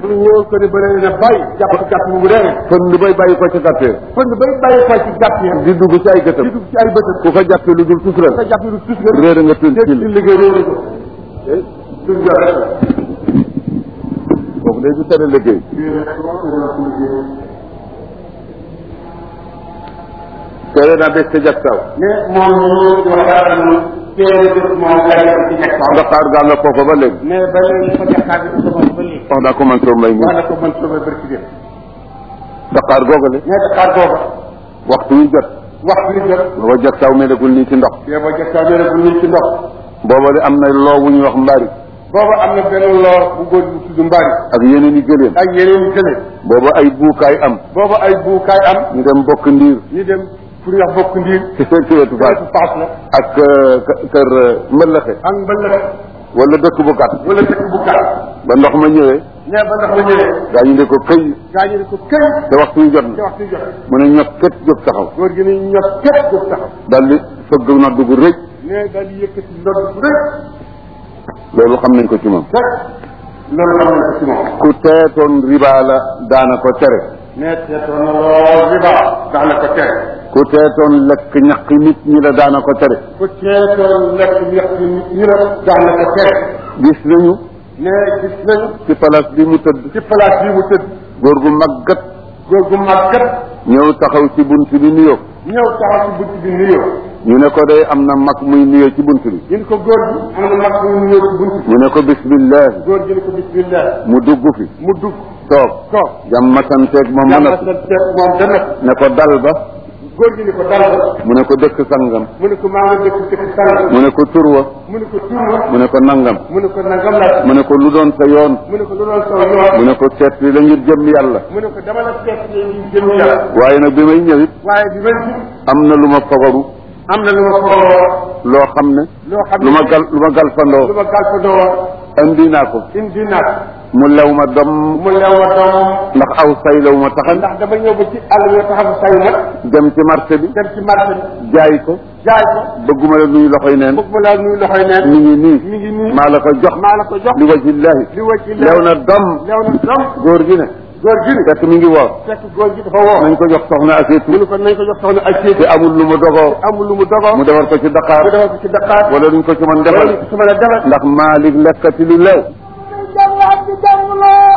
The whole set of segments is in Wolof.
mu ñëw ko ne bële na bàyyi jàpp ci gàtt mu reere fënd bay bàyyi ko ci gàttee fënd bay bàyyi ko ci gàtt yi di dugg ci ay di gëtam dugg ci ay bëtëm ku ko jàppee lu dul tus nga la jàpp lu tus nga réer nga tën dégg ci ci liggéey réere ko tus nga rek la kooku day du tere liggéey tere naa bés ca jagsaaw mais moom ñu waxtaan ñu téere def moom lay def ci nekk nga xaar gaa nga foofa ba léegi mais ba léegi fa jaxaar bi sa bopp ba léegi wax naa ko man soo mbay mi wax na ko mën soobee bëri ci dem Dakar googale mais Dakar booba waxtu wi jot waxtu bi jot booba jagsaaw melagul nii ci ndox yow ba jaxaar bi bu ñu ci ndox booba de am na loo wu ñuy wax mbaari booba am na benn loor bu góor bu tudd mbaari ak yeneen i gëléem ak yeneen i gële booba ay buukaay am booba ay buukaay am ñu dem bokk ndiir ñu dem pour ñu wax bokk ndiir ci seen ci wetu faas su paas la ak euh, k- kër euh, mbëllëxe ak mbëllëg wala dëkk bu gàtt wala dëkk bu gàtt ba ndox ma ñëwee mais ba ndax ma ñëwee gaa ñu ne ko këy gaa ñu ne ko këy te waxtu wi jot te na waxtu bi jot mu ne ñot kët jóg taxaw góor gi ne ñot képp jóg taxaw daal di fëgg nodd gu rëy mais daal di yëkkati ndodd bu rëy loolu xam nañ ko ci moom fekk loolu xam na ko ci moom ku teetoon riba la daana ko tere mais seetoon na lool riba dax na ko tere ku teetoon lekk ñaq nit ñi la daana ko tere ku teetoon lekk ñex ci nit ñi la dax na ko tere gis nañu mais gis nañu ci place bi mu tëdd ci place bi mu tëdd góor gu màggat góor gu màggat ñëw taxaw ci bunt bi nuyoo ñëw taxaw ci bunt bi nuyoo ñu ne ko day am na mag muy nuyoo ci bunt bi ñu ne ko góor gi am na mag muy nuyoo ci bunt bi ñu ne ko bismillah góor gi ne ko bismillah mu dugg fi mu dugg toog toog jàmm santeeg moom mën a yàlla sa teeg moom dana ne ko dal ba góor gi ne ko dal ba mu ne ko dëkk sangam mu ne ko maa nga dëkk dëkk sànq mu ne ko turwa mu ne ko turwa mu ne ko nangam mu ne ko nangam la mu ne ko lu doon sa yoon mu ne ko lu doon saw yoon mu ne ko seet li la ngir jëm yàlla mu ne ko dama la seet yi jëm yàlla waaye nag bi may ñëwit waaye bi may am na lu ma fagaru am na lu ma ko loo xam ne loo xam ne lu ma gal lu ma lu galfandoo ma gàlfandoo woon andi naa ko indi naa mu lew ma dom mu lew ma doom ndax aw say lew ma taxan ndax dama ñëw ba ci àll bi taxaw say ma dem ci marché bi dem ci marché bi jaay ko jaay ko bëgguma la nuyu loxoy neen bëgg ma laa nuyu loxoy neen mi ngi nii mi ngi nii maa la ko jox maa la ko jox li wajillahi li wëcc ci lew na dom lew na doom góor gi ne góor gi ni fekk mi ngi woor fekk góor gi dafa woo nañ ko jox soxna mu aseetu ne ko nañ ko jox soxna ak séet te amul lu mu dogoo amul lu mu dogoo mu defar ko ci mu Dakar defal ko ci Dakar wala duñ ko ci mën wala defal ñu ko su mën a defal ndax Malick lekkati lu lew jàng ak di jàng loo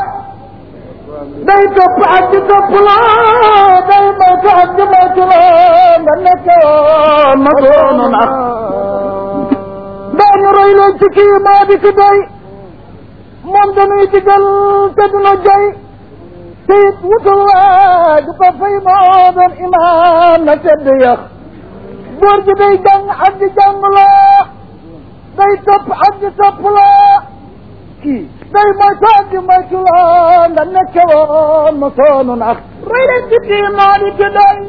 day topp ak di topp loo day moytu ak di moytu loo nga nekk woon ma doonu nag daañu roy leen ci kii moo di ci doy moom dañuy digal te duna joy te it wutul waa du ko fay moo doon imaam na tedd yax góor gi day jàng ak di jàng loo day topp ak di topp loo kii day moytu ak di moytu loo nga nekke woon ma soonu nag roy leen ci kii moo di ci doy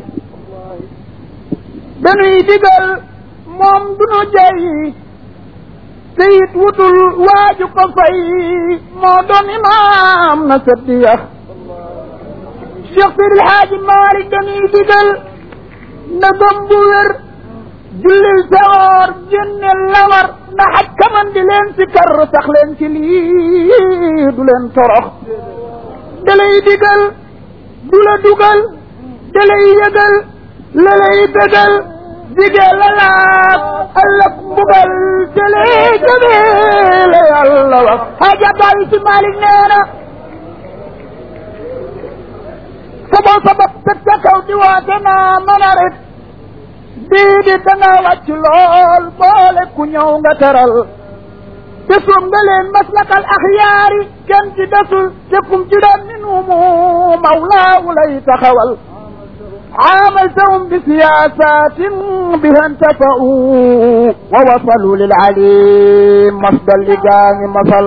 dañuy digal moom du nu jey te it wutul waaju ko fay moo doon imaam na seddi yax Cheikh Seydi El Hadji Malick dañuy digal na gëm bu wér jullil sawoor génne lawar na xaj kaman di leen si kar sax leen ci lii du leen torox da lay digal du la dugal da lay yëgal la lay bégal dige la laab ëllëg mbugal te lay jógee la yàlla wax xaja bàyyi si Malick nee na saboo sabab teg ca kaw di waate naa mën a ret bii di danga wàcc lool boole ku ñëw nga teral te suum nga leen maslakal axyaari kenn ci desul te kum ci doon min humu mawlaawu lay taxawal عاملتهم بسياسات بها انتفعوا ووصلوا للعليم مصدر لجان مصل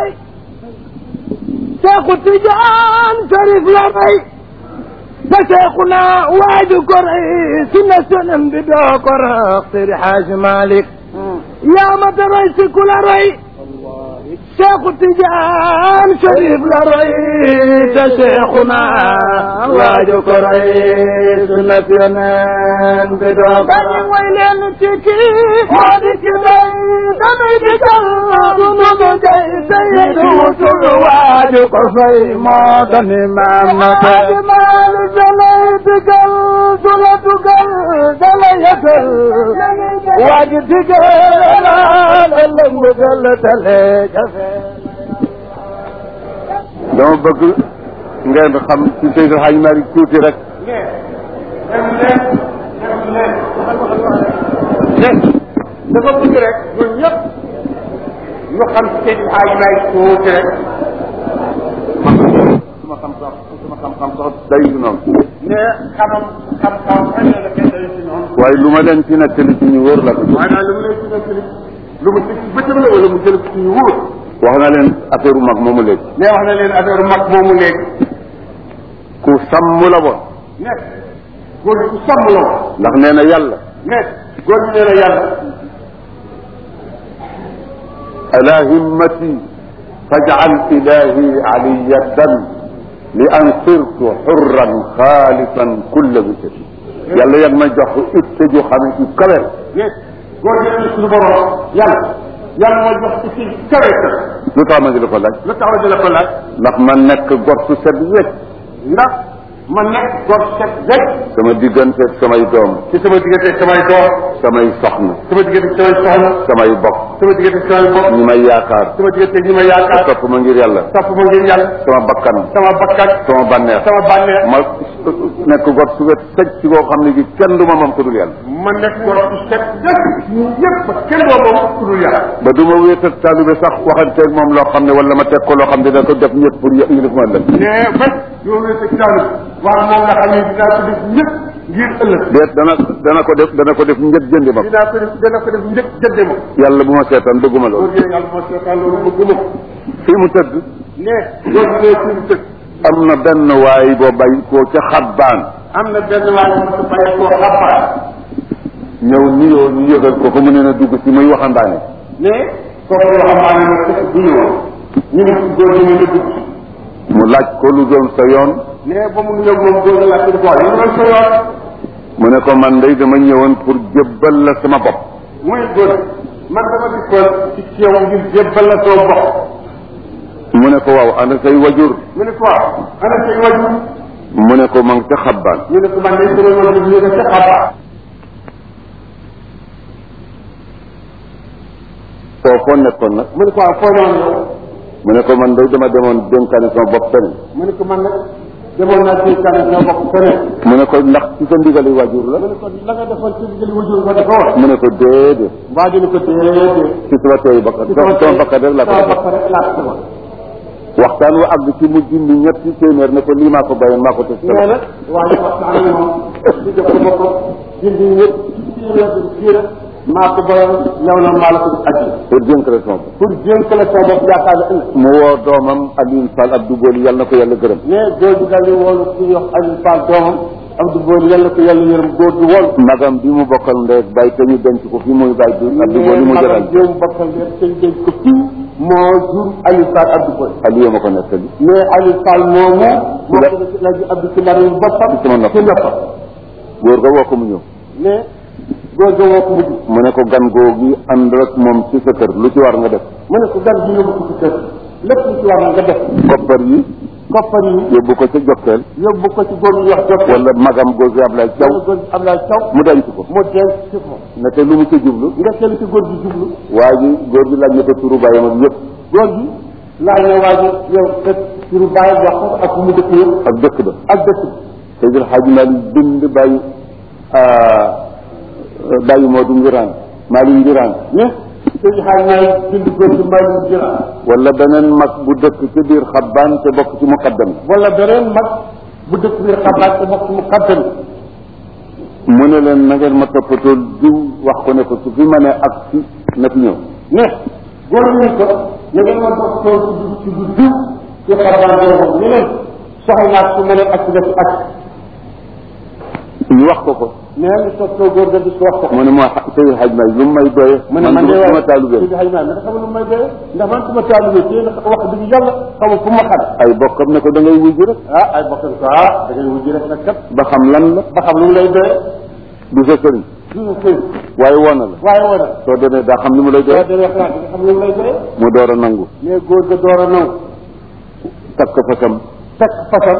شيخ التجان شريف لري فشيخنا واد قرعي سنة سنة بدا قرع اختر حاج مالك يا مدى ريس كل ري Seexu Tijaan Sharif la roy te Seexuna waaju ko roy sunnat yoneen bi doo ko dañu way leen ci kii moo di ci bay dañuy di kal sunu nu jay sayyidu wutul waaju ko fay moo dani maam na te waaju maali dalay digal du la dugal dala yëgal waaju digal la la mbëggal tale jafe dama bëgg ngeen xam ci Seydou Hadj Malick tuuti rek dafa bëgg rek ñun ñëpp ñu xam ci seen xaaj may tuuti rek suma xam-xam suma xam-xam sax day du noonu ne xamam xam-xam xëy na la kenn day si noonu waaye lu ma leen ci nettali ci ñu wóor la ko maanaam lu mu lay ci nettali lu mu ci bëccëg la wala mu jël ci ñu wóor wax na leen affaire mag moomu léegi ne wax na leen affaire mag moomu léegi ku sàmm la woon ne góor gi ku sàmm la woon ndax nee na yàlla ne góor gi nee na yàlla ala himmati faj'al ilahi aliyadan li an sirtu xurran xaalisan kulla bisati yàlla yan ma jox itte ju xam ne ci kawe ne góor gi nee na suñu borom yàlla yàlla moo jox ci si kawe ka lu tax ma di la ko laaj lu tax di la ko laaj ndax ma nekk gor su set wecc ndax ma nekk góor set rek sama diggante ak samay doom ci sama diggante samay doom samay soxna sama diggante samay soxna samay bokk sama diggante samay bopp ñi may yaakaar sama diggante ñi ma yaakaar topp ma ngir yàlla topp ma ngir yàlla sama bakkan sama bakkat sama bànneex sama bànneex ma nekk gor su wet sëj ci koo xam ne gi kenn du ma moom ko dul yàlla ma nekk góor su set rek ñu ñëpp ba kenn doo moom ku dul yàlla ba du ma wéetal taalibe sax waxanteeg moom loo xam ne wala ma teg ko loo xam ne da ko def ñëpp pour yë ñu def ma ëllëg mais bés yoo wéete ci daanu wax moom nga xam ne dinaa ko def ñëpp ngir ëllëg déet dana dana ko def dana ko def njët jëndi ma dinaa ko def dana ko def njëkk jënde ma yàlla bu ma seetaan bëgguma góor loolu gi yàlla moo seetaan loolu bëgguma ko fii mu tëdd ne góor gi ne fi mu tëdd am na benn waay boo bay koo ca xabbaan am na benn waay bu su bàyyi koo xabaar ñëw nuyoo ñu yëgal ko ko mu ne na dugg si muy waxambaane ne kooku yoo xam ne ne bu ñëwoon ñu ne ci góor gi ñu ne dugg mu laaj ko lu doon sa yoon ne ba mu ñëw moom góor gi la ko boole ñu doon sa yoon mu ne ko man day dama ñëwoon pour jébbal la sama bopp muy góor man dama dikkoon ci ceew ngir jébbal la soo bopp mu ne ko waaw ana say wajur mu ne ko waaw ana say wajur mu ne ko ma ngi ca xabbaan ñu ne ko man day sama wajur ñu ne ca xabaar foo foo nekkoon nag mu ne ko waaw foo noonu yow mu ne ko man day dama demoon dénkaane sama bopp feneen mu ne ko man nag demoon naa ci kan ñoo bokk feneen mu ne ko ndax ci sa ndigali wajur la mu ne ko la nga defoon ci digali wajur nga defoon mu ne ko déedéet mbaa dina ko déedéet ci sama teeyu bakkan sama bakkan rek laa ko sama def bakkan rek laa ko defoon waxtaan wa àgg ci mu dindi ñetti téeméer ne ko lii maa ko bàyyoon maa ko teg nee na waaye waxtaan ak moom di def ko boppam dindi ñëpp ci téeméer bi kii maa ko borom ñëw na maa la ko aji pour dénk la sama bopp pour jéem la sa bopp yaakaar ne ëllëg mu woo doomam Alioune Fall Abdou Boli yàlla na ko yàlla gërëm mais góor gi daal di woolu ku ñuy wax Aliou Fall doomam Abdou Booli yàlla ko yàlla yërëm góor gi woolu magam bi mu bokkal ndey ak bàyyi te ñu denc ko fi muy bàyyi bi Abdou Boli mu jëral jéem bokkal leen te denc ko fii moo jur Aliou Fall Abdou Booli Aliou ma ko nettali mais Aliou Fall moomu moo ko def la ji Abdou ci lariñ boppam ci sama nopp. ci noppam góor ga woo ko mu ñëw mais góor ga woo ko mujj mu ne ko gan googu ànd rek moom ci sa kër lu ci war nga def mu ne ko gan bi yóbbu ko ci kër lépp lu ci war na nga def koppar yi koppar yi yóbbu ko ca jokkeel yóbbu ko ci góor gi wax jot wala magam góor gi Ablaye Thiaw wala góor gi Abdoulaye Thiaw mu denc ko mu denc ci ko ne te lu mu ca jublu nga kenn ci góor gi jublu waa ji góor gi laaj na ko turu bàyyam ak yëpp góor gi laaj na waa ji yow kat turu bàyyi wax ko ak mu dëkk yëpp ak dëkk ba ak dëkk bi Seydil Hadji Malick bind bàyyi bàyyi Modou Ngiraan Malick Ngiraan mais sëñ xaaj naay bind góor gi mbay mu jëra wala beneen mag bu dëkk ci biir xabbaan te bokk ci muqaddam wala beneen mag bu dëkk biir xabaar te bokk mu xaddam mu ne leen na ngeen ma toppatoo diw wax ko ne ko su fi ma ne ak si na fi ñëw mais góor gi ko na ngeen ma bokk tool ci dugg ci du diw ci xabaar boobu ñu leen soxla naa su ma ne ak def ak ñu wax ko ko nee nga toog soo góor ga di ko wax ko mu ne ma sëñ xaj may lu mu may doye mu ne man de du ma taalubee Seydi Hadji Malick xam lu may doye ndax man suma taalubee téye na wax dëgg yàlla xamul fu ma xam ay bokkam ne ko da ngay wujj rek ah ay bokkam ko ah da ngay wujj rek nag kat ba xam lan la ba xam lu mu lay doye du sa sëriñ du nga sëy waaye woon na la waaye woo na soo demee daa xam ni mu lay soo doye demee xalaat nga xam lu mu lay doye mu door a nangu mais góor ga door a nangu takk fasam takk fasam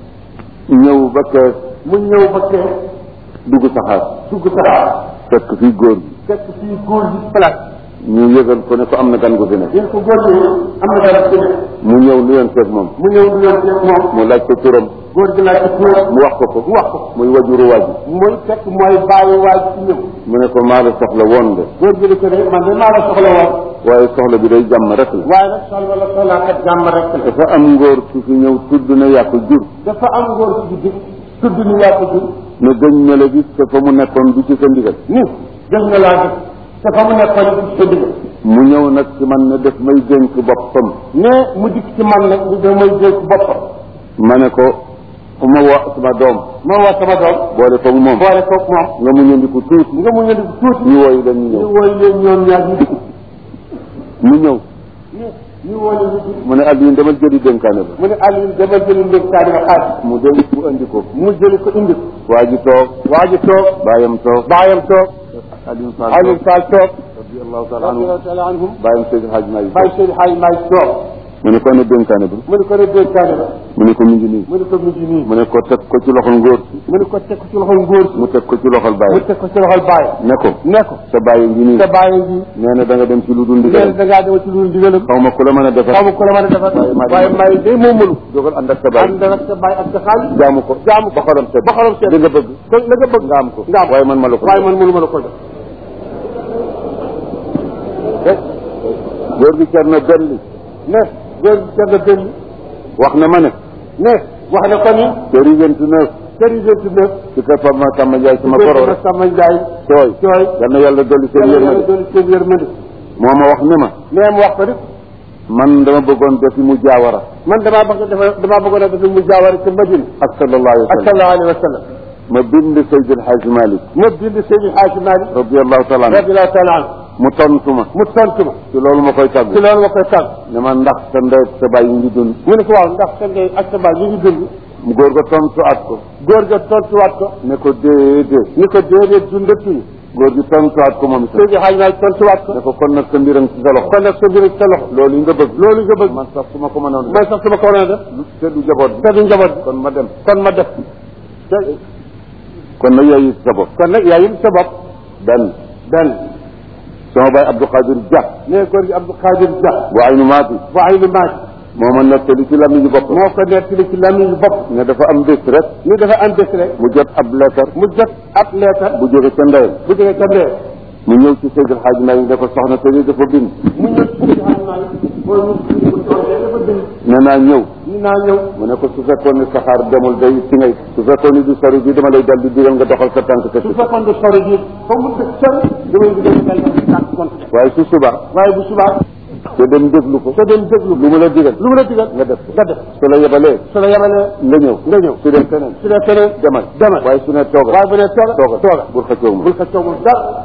ñëw ba kees mu ñëw ba kee dugg saxaar dugg saxaar fekk fii góor gi fekk fii góor gi place ñu yëgal ko ne ko am na gan gu fi ne yéen ko góor gi am na dara ci ne mu ñëw lu leen seet moom mu ñëw du yoon seet moom mu laaj ko turam góor gi laaj ko turam mu wax ko ko mu wax ko muy wajuru waaju mooy fekk mooy bàyyi waaj ci ñëw mu ne ko maa la soxla woon de góor gi di ko de man de maa la soxla woon waaye soxla bi day jàmm rek la waaye nag soxla la soxlaa kat jàmm rek la dafa am ngóor su fi ñëw tudd na yaa ko jur dafa am góor ci guddi tudd ni yaa ko jur ne gëñ na la gis te fa mu nekkoon du ci sa ndigal ni gëj na laa gis te fa mu nekkoon ci sa digg mu ñëw nag ci man ne def may dénk boppam ne mu dikk ci man nag ni da may dénk boppam ma ne ko ma woo sama doom moo wax sama doom boole koog moom boole koog moom nga mu ñëndiku tuuti nga mu ñëndi ko tuuti ñu wooyu leen ñu ñu ñëw woy leen ñoom ñaar ñu dikk mu ñëw ñu ñu woy leen ñu dikk mu ne Aliou demal jëli dénkaane ba mu ne Aliou dama jëli ndénkaani ba xaaj mu dem mu andi ko mu jëli ko indi ko waa ji toog waa ji toog baayam toog baayam toog Aliou Fall Aliou toog Fall toog radiyallahu taala anhu radiyallahu taala anhum baayam Seydi Hadj Malick Baye Seydi Hadji Malick toog mu ne ko ne dénkaane ba mu ne ko ne dénkaani ba mu ne ko mi ngi nii mu ne ko mu ngi nii mu ne ko teg ko ci loxol ngóor mu ne ko teg ko ci loxol ngóor si mu teg ko ci loxol mu baay teg ko ci loxol baay ne ko ne ko sa baay ngi nii sa bàyyi ngi nee na da nga dem ci lu dul leen ndigal da ngaa dema ci lu digalam xaw ma ku la mën a defar xaw ma ko la mën a defar Waaye maa waaye may day moo mënu jógal ànd ak sa baay ànd ak sa baay ak sa xaalis jaamu ko jaamu ko ba xolam seet ba xolam seet li nga bëgg ko la nga bëgg nga am ko nga am waaye man ma la ko waaye man mënu ma la ko jox góor gi cer na belli ne góor gi cer na benn wax na ma ne ne wax na ko ni kër yi vingt neuf kër yi vingt neuf ci kër Pape Massamba Ndiaye sama góor goro gi rek sama njaay tooy cooy yal na yàlla dolli seen yàlla yërmande doon seen yërmande moo ma wax ne ma nee mu wax ko ni man dama bëggoon defi mu jaawara man damaa bëgg dafa damaa bëggoon a def mu jaaware ci Madina ak sallallahu alayhi wa ak sallam sallallahu alayhi wa sallam ma bind Seydi El Hadji Malick ma bind Seydi Hadji Malick radiallahu taala anhu radiyallahu taala anhu mu tontu ma mu tontu ma ci loolu ma koy tàgg ci loolu ma koy tàgg ne ma ndax sa ndey ak sa baay yi ngi dund mu ne ko waaw ndax sa ndey ak sa baay ñu ngi dund mu góor ga tontu at ko góor ga tontuwaat ko ne ko déedéet ni ko déedéet dundatuñu góor gi tontu at ko moom itam Seydi Hadji Malick tontuwaat ko ne ko kon nag sa mbiram ci sa loxo kon nag sa mbir sa loxo loolu yi nga bëgg loolu nga bëgg man sax su ma ko mënoon man sax su ma ko waroon a def te du jaboot bi te du njaboot bi kon ma dem kon ma def te kon nag yaay sa bopp kon nag yaa yim sa bopp benn benn sama baay Abdou Khadir Dia ne góor gi Abdou Khadir Dia bu aynu maati bu ay lu maaj moo ma nettali ci lamiñu bopp moo ko nettali ci lamiñu bopp ne dafa am bés rek ni dafa am bés rek mu jot ab leetar mu jot ab leetar bu jóge ca ndeyam bu jógee ca ndee mu ñëw ci Seydil Hadji Malick ne ko soxna te ni dafa bind mu ñëw ci Seydi Hadji Malick mooy mu mu toogee dafa bind ne naa ñëw ni naa ñëw mu ne ko su fekkoon ni saxaar demul day ci ngay su fekkoon ni du sori bi dama lay dal di digal nga doxal sa tànk su kese fekkoon du sori ji fa mu dëkk sori damay digal dal di tànk kon waaye su subaa waaye bu subaa te dem déglu ko te dem déglu lu mu la digal lu mu la digal nga def ko nga def su la yebalee su la yemalee nga ñëw nga ñëw su dem feneen su dee feneen demal demal waaye su ne toogal waaye bu dee tooga toogal tooga bul xëccoo ma bul ko coogul dara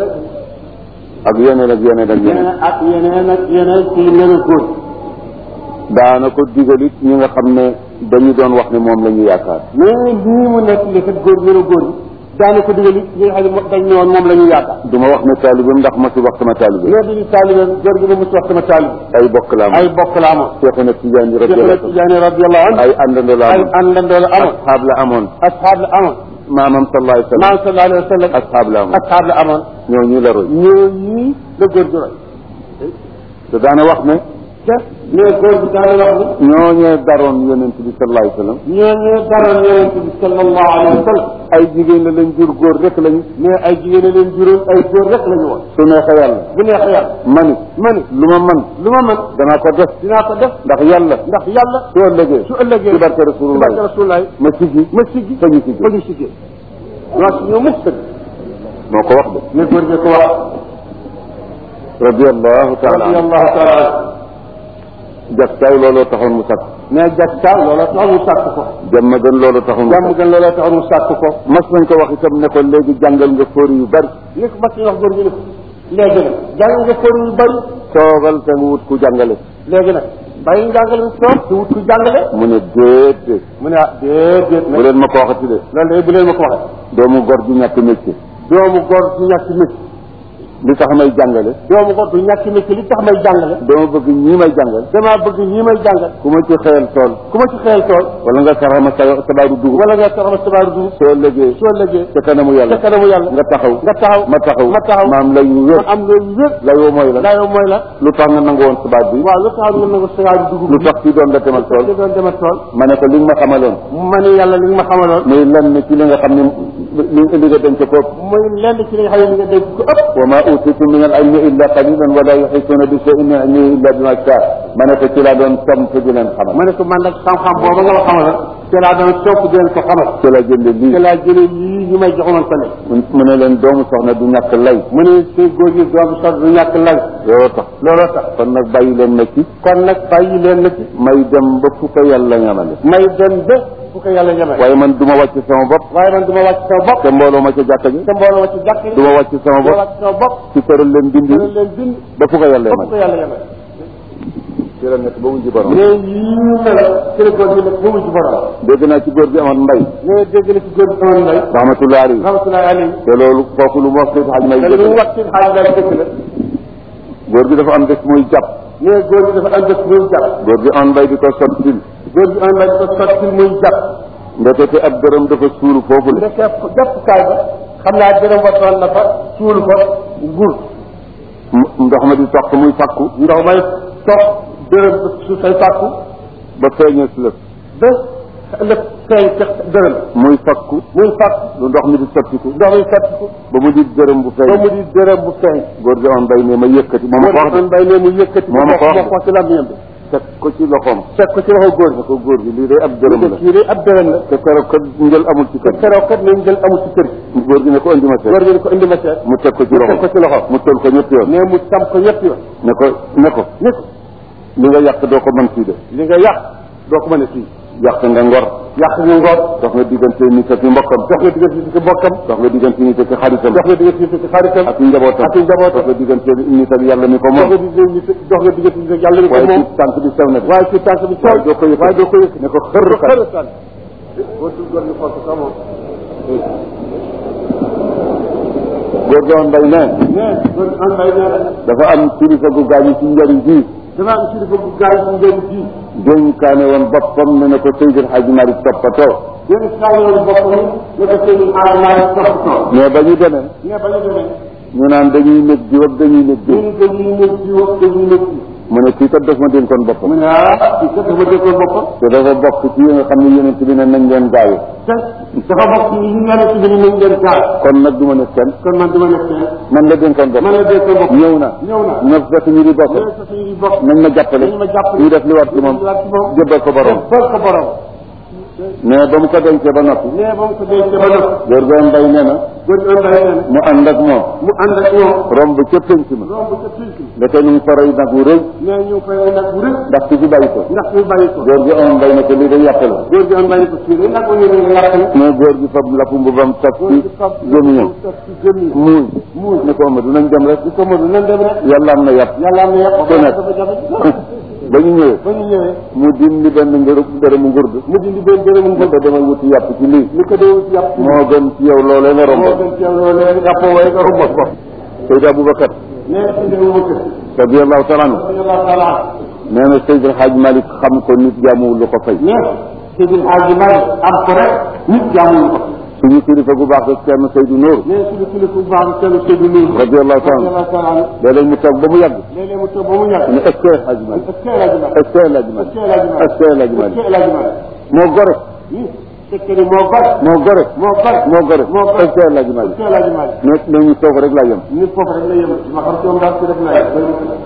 ak yeneen ak yeneen ak yeneen yeneen ak yeneen ak yeneen ci neneen góor daana ko digalit ñi nga xam ne dañu doon wax ne moom la ñu yaakaar mais lii mu nekk li kat góor ñëna góor ñi daana ko digal it ñi nga xam ne dañ ne woon moom la ñu yaakaar du ma wax ne taalibeem ndax ma si wax sama taalibe mais dañu taalibe góor gi ba mu ci wax sama taalibe ay bokk la am ay bokk la amoon Seexuna Tijaani Cheikh radiyallahu Tidiane radiyallahu anhu ay àndandoo la ay amoon àndandoo la amoon asxaab la amoon asxaab la amoon maamam sallallahu alayhi wa sallam maam sallallahu alayhi wa sallam asxaab la amoon asxaab la amoon ñoo ñu la roy ñoo ñii la góor gi roy te daana wax ne te mais góor gi daana wax ni ñooñee daroon yonent bi sallallahu alayhi wa sallam ñoo ñee daroon yonent bi sallallahu alayhi wa sallam ay jigéen la lañ jur góor rek lañu mais ay jigéen a leen juróom ay góor rek la ñu woon su neexee yàlla bu neexee yàlla mani mani lu ma man lu ma mën danaa ko def dinaa ko def ndax yàlla ndax yàlla su ëllëgee su ëllëgee ci barke ci rasulullah barke rasulullah ma siggi ma siggi fa ñu siggi fa ñu siggee waa si ñoo mukk dëgg moo ko wax de mais góor gi ko wax radiyallahu taala anhu radiyallahu taala anhu jaktaay looloo taxoon mu sakk mais jakka loola tax mu sàkk ko jàmm gën loolu taxul jàmm gën loola tax mu sàkk ko mas nañ ko wax itam ne ko léegi jàngal nga fóori yu bari li ko mas wax góor gi ne léegi nag jàng nga fóori yu bari toogal te nga wut ku jàngale léegi nag bàyyi njàngale mi toog te wut ku jàngale mu ne déedéet mu ne ah déedéet bu nag leen ma ko waxati de loolu de bu leen ma ko waxee doomu gor du ñàkk métier doomu góor du ñàkk métier li tax may jàngale doomu góor du ñàkk métier li tax may jàngale dama bëgg ñii may jàngal damaa bëgg ñii may jàngal ku ma ci xëyal tool ku ma ci xëyal tool wala nga saraxama sa sabaaru dugub wala nga taxaw sabaaru dugub soo légee soo lëggee ca kanamu ca yàlla kanamu yàlla nga taxaw nga taxaw ma taxaw ma taxaw maam lay yu wér ma am loolu wér lay woo mooy la laa yow mooy la lu tax nga nangu woon sabaat bi waaw lu taxaw nga nangu sabaaru dugub lu tax ci doon la demal tool li doon demal tool ma ne ko li nga ma xamaloon ma ne yàlla li nga ma xamaloon muy lenn ci li nga xam ne li li nga denc ko muy lenn ci li nga xam ne li nga dégg ko ëpp wa ma utitum min al ilmi illa qalilan wala yuhituna bi shay'in min ilmihi illa bima shaa ma ne ko ci laa doon tomp di leen xamal ma ne ko man nag xam-xam booba nga ma xamaloon ci laa doon topp di leen ko xamal ci la jënde lii ci laa jëlee lii ñu may joxoon tale mu ne leen doomu soxna du ñàkk lay mu ne say góor ñi doomu sax du ñàkk lay looloo tax looloo tax kon nag bàyyi leen ma ci kon nag bàyyi leen na ci may dem ba fu ko yàlla ñamale may dem ba fu ko yàlla ñemee waaye man du ma wàcc sama bopp waaye man du ma wàcc sama bopp te mbooloo ma ca jàkka ji te mbooloo ma ci jàkk du ma wàcc sama du ma bopp wàcc sama bopp ci tëral leen dindi dina leen bind ba fu ko yàlla ba fu ko yamale yàlla ñemee ci la nekk ba wujji borom mais yii mel ci la góor gi nag ba mu ci borom dégg naa ci góor gi amoon mbay mais dégg na ci góor gi amoon lay rahmatullahi alayhi rahmatullahi alayhi te loolu kooku lu mu wax Seydi Hadj May te li mu dëgg wax ci xaaj lay dëkk la góor gi dafa am bés muy jàpp mais góor gi dafa am dëkk muy jàpp góor gi on mbay di ko sottil góor gi am lay ko sotti muy jàpp ndekete ab dërëm dafa suulu foofu le ndeke jàppukaay ba xam naa dërëm ba toon na fa suul fa gur M- ndox ma di toq muy fakku ndox may toog dërëm su say fàkku ba feeñee si lëf ba ëllëg feeñ ca dërëm muy fakku muy fàkk lu ndox mi di sottiku ndox mi sotti ko ba mu di dërëm bu ba feeñ mu di dërëm bu feeñ góor gi on mbay ne ma yëkkati moo ma ko wax de mbay ne mu yëkkati moo ma ko wax de. moo ko ci làmmiñam bi teg ko ci loxoom teg ko ci loxo góor ne ko góor gi lii day ab dërëm gi la kii de ab dërëm la te keroog kat njël amul ci te kër keroog kat nañ jël amul ci kër gi góor gi ne ko indi ma seet góor gi ne ko indi ma seet mu teg ko ci mu teg ko loxo ci loxo mu tol ko ñetti yoon mais mu tam ko ñetti yoon ne ko ne ko ni ko li nga yàq doo ko mën fii de li nga yàq doo ko mën a fii yàq nga ngor yàq nga ngoor dox nga diggante nit ak i mbokkam dox nga diggante ci bokkam dox nga diggante nit ak i xaritam dox nga diggante ci xaritam ak i njabootam ak i njabootam dox nga diggante nit ak yàlla mi ko dox moom nga diggante dox nga diggante yàlla ni ko waaye moom ci tànk bi sew na de waaye ci tànk bi waaye doo ko yëkkati waaye doo ko yëkkati ne ko xër kat xër tànk boo tul góor ñu xool ko sax moom góor gi on mbay ne mais góor an mbay nee na dafa am kilifa gu gaañu ci njëriñ ji dama am kilifa bu gaay ci njëriñ ji dénkaane woon boppam ne na ko Seydil Hadji Malick toppatoo yéen saa yoon boppam ne ko seen aar naa toppatoo mais ba ñu demee mais ba ñu demee ñu naan dañuy nekk diw ak dañuy nekk diw ñun dañuy nekk ci wax dañuy nekk ci mu ne kii kat daf ma dénkoon mu boppam ne ah kii kat dafa déggoon boppam te dafa bokk ci yi nga xam ne yonent bi ne nañ leen gaawe te dafa bokk ci li ñu yàlla ci bi nañ leen gaal kon nag du ma ne kenn kon man dama nekk kenn man la dénkoon boppam man la déggoon boppam ñëw na ñëw na ñëw fekk ñu di bokk ñëw sa suñuy bokk nañ ma jàppale nañ ma jàppale ñu def li war ci moom li war ci moom jébbal ko borom bal ko borom mais ba mu ko dencee ba noppi mais ba mu ko dencee ba noppi góor gi mbay nee na góor gi mbay nee na mu ànd ak moom mu ànd ak ñoom romb ca pénc ma romb ca pinc ndeke ñu ngi ko rey nag wu rëy mais ñu ngi koy nag bu rëy ndax ki fi bàyyi ko ndax ñu bàyyi ko góor gi on mbay ne ko lii day yàq la góor gi mbay ko fii rek nag ñu ne yàq na mais góor gi fab lapp mbubam taf góor ci gi fab gémmiñam taf ci gémmiñam muuñ muuñ ne ko Amadou nañ dem rek di ko mënu nan dem rek yàlla am na yàpp yàlla am na yàq Ku nekk. dafa jafe ba ñu ñëwee ba ñu ñëwee mu dindi benn ngërëm dërëmu ngurd mu dindi benn dërëmu ne ngëm ko demal wuti yàpp ci lii li ko dee ci yàpp moo gën ci yow loolee nga moo romboon gën ci yow loolee yàpp waaye nga romb ko Seydi Aboubacar nee ci dëgg mu kër radiallahu taala anhu radiyallahu taala nee na Seydi El Hadj Malick xam ko nit jaamuwul lu ko fay nee Seydil Hadji Malick am ko rek nit jaamuñu ko suñu kilifa gu baax ak kenn Seydou Nour nee suñu kilifa bu baax kenn Seydou Nour radiallahu taala anhu radiyallahu taala léeg-léeg mu toog ba mu yàgg léeg-léeg mu toog ba mu ñàkk ne est-ce que El Hadj Malick est-ce que El Hadji Malick est-ce que El Hadj Malick est-ce que El Hadj est-ce Malick que El Hadji Malick moo gore oui fekk ni moo gore moo gore moo gore moo gore moo gore est-ce que El Hadj est-ce Malick que El Hadji Malick ne ne ñu toog rek laa yem nit foofu rek la yem ma xam ci moom daal ci def naa yem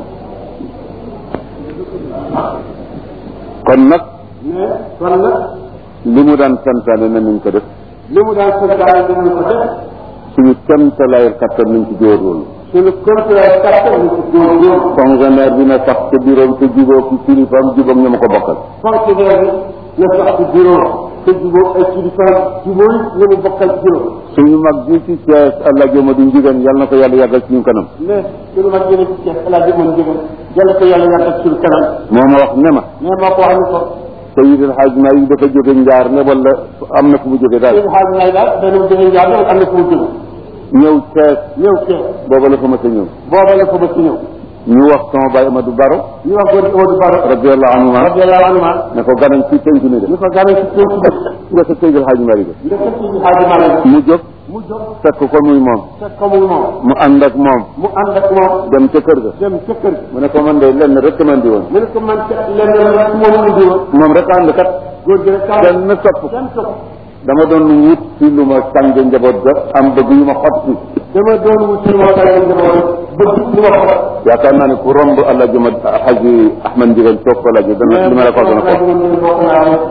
kon nag mais kon nag li mu daan santaane na nañ ko def li mu daan santaane dinañ ko def suñu kemtalaayal kattan nañ ci góorgóorlu suñu contraire kàttan ñu ci góorgóorlu fonctionnaire bi na sax ca bureau te jubóo ki kilifaam jubóog ñu ma ko bokkal fonctionnaire bi na sax ci bureau te jubóo ay kilifaam jubóo ñu mu bokkal bureau suñu mag bi ci Thiès allah joma du njigéen yàlla na ko yàlla yàggal suñu kanam mais suñu mag yéene ci Cees El Hadj Mën Jigéen yàlla ko yàlla yàggal suñu kanam moo ma wax ne ma mais moo ko wax ni ko Seydil Hadj Malick dafa jóge njaar ne wala am na fu mu jóge daal suñu xaal nay daal dana jóge njaar loolu am na fu mu jóge ñëw Thiès ñëw Cees booba la fa ma sa ñëw booba la ko ba ci ñëw ñu wax sama baay Amadou Baro ñu wax góor gi Amadou Baro radiallahu anhu radiyallahu anhu ne ko ganañ ci penc mi de ñu ko gane ci penc bi nga sa Seydil Hadj Malick nga fekk ci xaaji Malick mu jóg mu jóg fekk ko muy moom fekk ko muy moom mu ànd ak moom mu ànd ak moom dem ca kër ga dem ca kër gi mu ne ko man de lenn rek man di woon mu ne ko man kat lenn rek moom la di woon moom rek ànd kat góor gi rek kaw kenn topp kenn topp dama doon wut ci lu ma sànge njaboot ga am bëgg yu ma xot si dama doon wut ci moo tax njaboot bëgg li ma ko yaakaar naa ne ku romb allah juma xaji ahmad njigéen toog ko laaj dana li ma la ko dana ko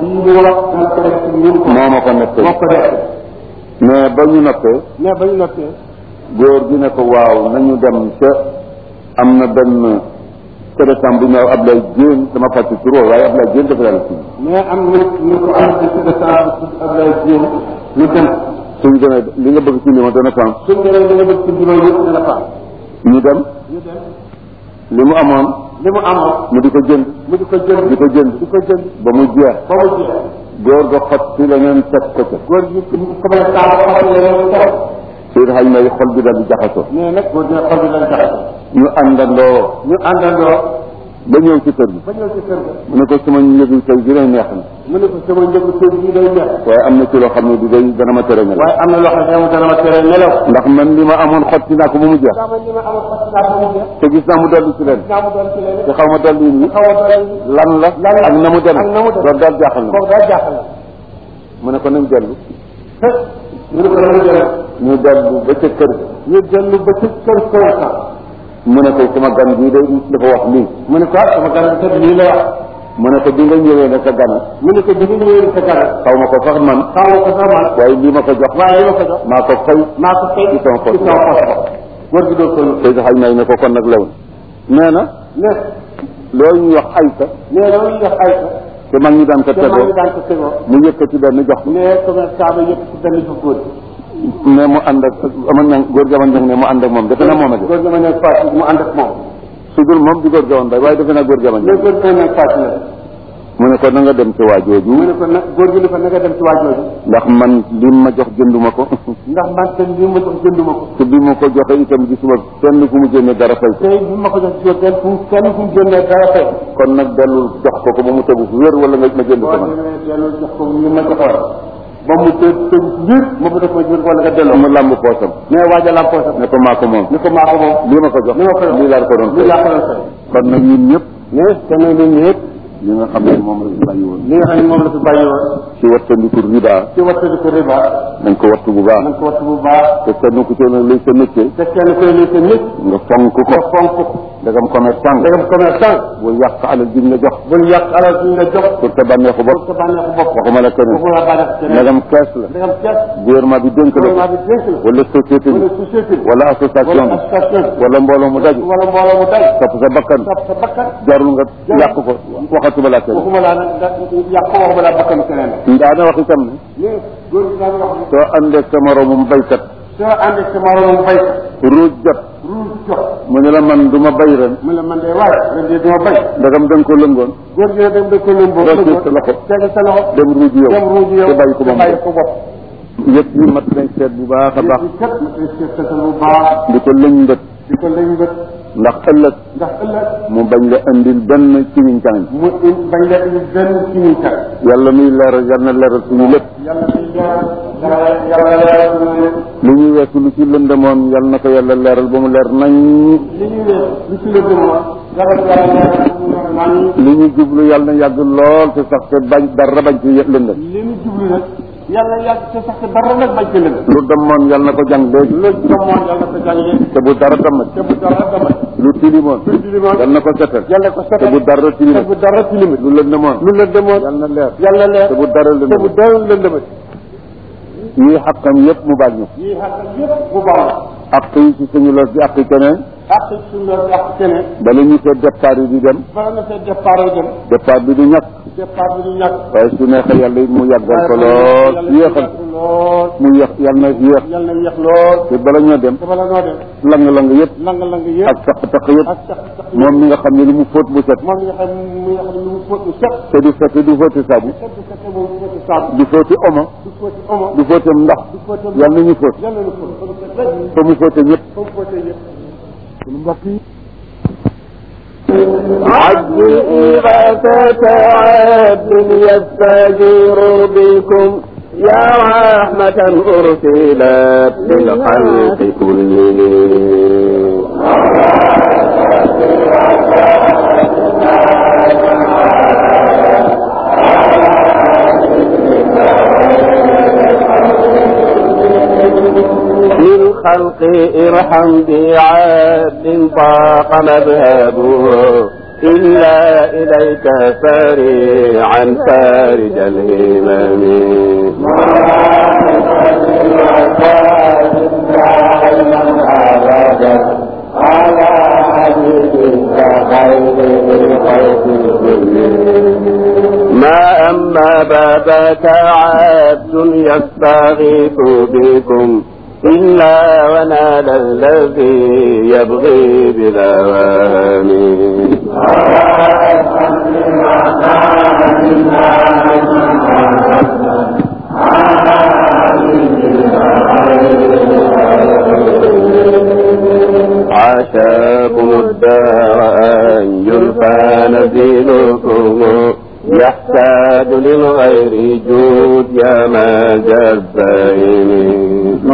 moo ma ko nettali moo ko def mais ba ñu noppee mais ba ñu noppee góor gi ne ko waaw nañu dem ca am na benn téléphone bu ñëw Ablaye Dieng dama fàtte tur woowu waaye Ablaye Dieng dafa yàlla tudd mais am na ñu ko am ci de sa Abdoulaye Dieng ñu dem suñ demee li nga bëgg ci li ma dana faam suñ demee li nga bëgg ci juróom yëpp dana fa ñu dem ñu dem li mu amoon li mu amoon mu di ko jënd mu di ko jënd di ko jënd di ko jënd ba mu jeex ba mu jeex góor ga xot si leneen teg ko ca góor gi commencé taal xamal leneen dara Seydou Hadj May xol bi daal di jaxasoo mais nag góor gi nag xol bi lañ jaxase ñu àndandoo ñu àndandoo ba ñëw ci kër gi ba ñëw ci kër ga mu ne ko sama njëgu tey bi day neex na mu ne ko sama njëgu tey bii day neex waaye am na ci loo xam ne du day dana ma tere nelaw waaye am na loo xam ne dana ma tere nelaw ndax man li ma amoon xotti naa ko ba mu jeex daa man li ma amoon fas naa ko mu jeex te gis naa mu dolli ci leen naa mu doon ci leen te xaw ma dolli yi xaw a doon lan la lan la ak na mu dem ak na mu dem loolu daal jaaxal na ma kooku daal jaaxal na mu ne ko nañ dellu ñu ne ko dama jëlee ñu dellu ba ca kër ga ñu dellu ba ci kër Koyata mu ne ko sama gan bii day dafa wax lii mu ne ko ah sama gan kat lii la wax mu ne ko bi nga ñëwee ne sa gan mu ne ko bi nga ñëwee sa gan xaw ma ko sax man xaw ma ko sax man waaye lii ma ko jox waaye li ma ko jox maa ko fay maa ko fay ci sama poche ci sama poche góor gi doo ko lu Seydou Hadj May ne ko kon nag lew na nee na ne loolu ñuy wax ayta mais loolu ñuy wax ay te mag ñi daan ko te maa tegoo ngi daan ko tegoo mu yëkkati benn jox ko mais commerçant ba yëpp ci benn fa góor mais mu ànd ak aman na góor gi aman ne mu ànd ak moom defe naa moom a de góor gi ma nekk Fatou mu ànd ak moom su dul moom di góor gi aman bay waaye defe naa góor gi aman mais góor gi ma nekk Fatou la mu ne ko na nga dem ci waa mu jooju ne ko nag góor gi ne ko na nga dem ci waa jooju ndax man li ma jox jënduma ko ndax man te li ma jox jënduma ko te bi ma ko joxe itam gisuma kenn ku mu génne dara fay ko tey bi ma ko jox ci kenn fu kenn fu mu jëndee dara fay kon nag dellul jox ko ko ba mu tegu fu wér wala nga ma jënd ko boo man demee dellu jox ko li ma joxoon ba mu të tëj biir ma bu def ma jur wala nga delloo mu làmb poosam mais waajal am poosam ne ko maa ko moom ni ko maa ko moom lii ma ko jox li ma ko jox lii laa ko doon lii fay laa ko doon fay kon nag ñun ñëpp mais te nag ñun ñëpp li nga xam ne moom la ñu bàyyi woon li nga xam ne moom la fi bàyyi woon ci wattandiku riba ci wattadi ko riba nañ ko wattu bu baax nañ ko wattu bu baax te kenn ku ci ne luy sa métier te kenn koy lii te nit nga fonk ko nga fonk ko ndegam commerçant nga ndegam commerçant bu yàq alal ji nga jox bul yàq alal bi nga jox pour sa bànneexu bopp sa bànneexu bopp waxuma la keneen boobu la bànneex keneen ndegam kees la ndegam kees gouvernement bi dénk la gouvernement bi dénk la wala société bi wala société bi wala association wala bi association bi wala mbooloo mu daj wala mbooloo mu day topp sa bakkan topp sa bakkan jarul nga yàq ko waxatuma la keneen waxuma laa nag da- yàq ko waxuma laa bakkanu keneen la daana wax itam ne mais góor gi daan wax ne soo àndee sa moromum baykat soo ànd ak sa moroomam baykat ruuj jot ruus jox mu ne la man du ma bay ren mu ne man de waaye ren de duma bay ndegam da nga ko lëngoon góor gi ne dem da ko lëmboo Doo ci sa loxo. teg sa loxo dem ruuj yow dem ruuj yow te bàyyi ko ba mu bàyyi ko bopp yëpp yi mat nañ seet bu baax a baax yëpp kat ma koy seetal bu baax di ko lëñ mbët di ko lëñ bët ndax ëllëg ndax ëllëg mu bañ la indil benn ci ñu càng mu in- bañ la indi benn ci ñuy kat yàlla muy leeral yal na leeral suñu lépp yàlla di leeral yàlla yàlla leeral suñu lépp lu ñuy weesu lu ci lëndëmoon yal na ko yàlla leeral ba mu leer nañ li ñuy wees lu ci la gëmoon yàlla yàlla leeral suñu leer nañ li ñu jublu yal na yàgg lool te sax te bañ dara bañ ci lëndëm li ñu jublu nag yàlla yàgg te sax te dara nag bañ ci lënd lu demoon yal na ko jàng léegi lu gëmoon yàlla ko jàngee te bu dara damat te bu dara damat lu tilimoon lu tilimoon yal na ko setal yàlla ko te setal bu dara te tilimit bu dara tilimit lu lëndëmoon lu la demoon yal na leer yàlla leer te bu dara te bu lëndëmoon dara lëndëmat yii xaqam yëpp mu baal ñu yii xatal yëpp bu baax ak yi ci suñu los bi ak yi keneen ak suñu loolu ak keneen bala ñu seet départ yi di dem bala nga fee départ dem départ bi du ñàkk départ bi du ñàkk waaye su neexee yàlla it mu yàggal ko lool yéexal lool mu yéex yàlla na yéex yal na yéex lool te bala ñoo dem te bala noo dem lang-lang yëpp lang-lang yëpp ak taq-taq yëpp ak sax sax moom mi nga xam ne lu mu fóot bu set moom mi nga xam mi nga xam ne lu mu fóot lu set te du fekk du fóoti saabu set du fekk moom du fóoti saabu du fóoti omo du fóoti omo du fóotam ndox du fóoti yàlla na ñu fóot yal na ñu fóot ba mu set rek fa mu fóote ñëpp ba mu fóotee yëpp suñu mbokk yi عبد إغاثة عبد يستجير بكم يا رحمة أرسلت للخلق كلهم للخلق ارحم بعبد ضاق مذهبه إلا إليك سريعا فارج الهمم ما أما بابك عبد يستغيث بكم إلا ونال الذي يبغي بالأوام عاشاكم الدار أن يلقى نزيلكم يحتاج للغير جود يا ما جبين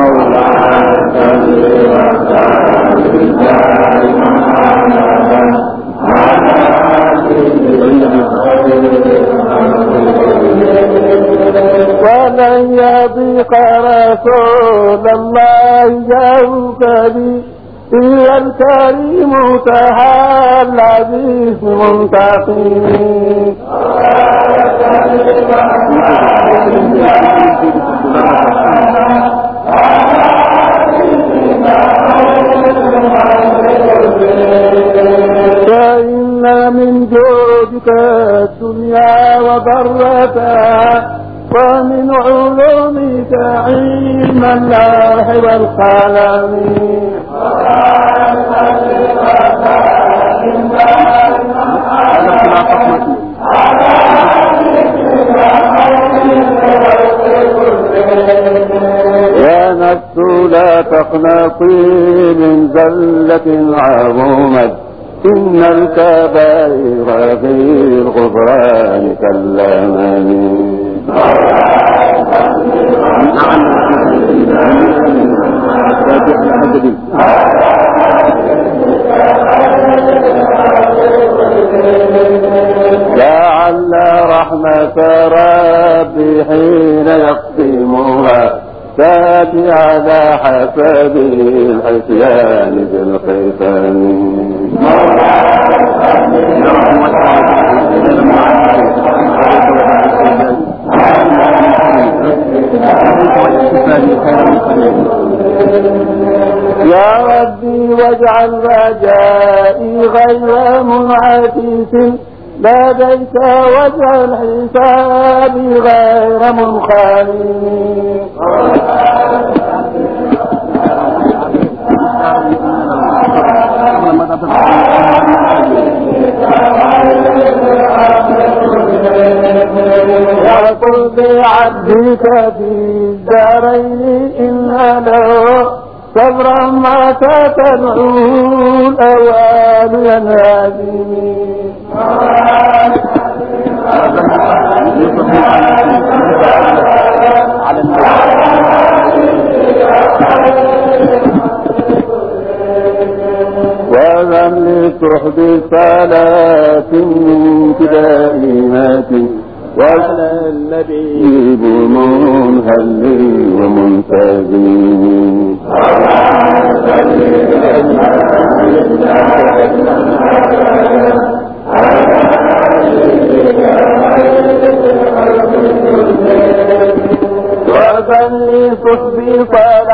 ولن يضيق رسول الله جوك بي إلا الكريم تهالى به منتقم فإن من جودك الدنيا وضرتها ومن علومك علم اللوح والقلم يا نفس لا تقنطي من زلة عظمت إن الكبائر في الغفران كالأمم لعل رحمة ربي حين يقسمها تأتي على حسب العصيان بالختم يا ربي واجعل رجائي غير منعكس لديك واجعل حسابي غير منخالي وقل بعبدك في الدارين إن له صبرا ما تدعو الأوان ينادي وذن لصحب صلاة منك دائمات وعلى النبي منهل ومنتجم وذن لصحب صلاة